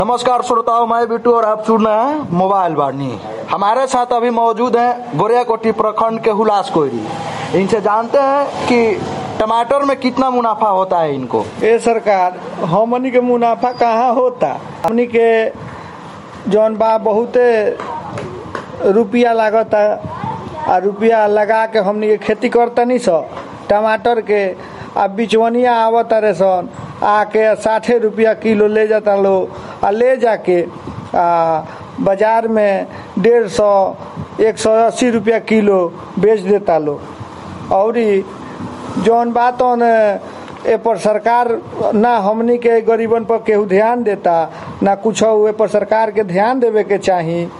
नमस्कार श्रोताओं मैं बिट्टू और आप सुन रहे हैं मोबाइल वाणी हमारे साथ अभी मौजूद हैं गोरियाकोटी प्रखंड के हुलास कोयरी इनसे जानते हैं कि टमाटर में कितना मुनाफा होता है इनको ए सरकार हमनी के मुनाफा कहाँ होता हमनी के जौन बा बहुते रुपया लागता आ रुपया लगा के हमनी के खेती करतनी स टमाटर के आ बिचवनिया आवत रे सन आके साठे रुपया किलो ले जाता लो आ ले जाके आ बाजार में डेढ़ सौ एक सौ अस्सी रुपया किलो बेच देता लो औरी जौन बात ए पर सरकार ना हमनी के गरीबन पर केहू ध्यान देता ना कुछ ए पर सरकार के ध्यान देवे के चाही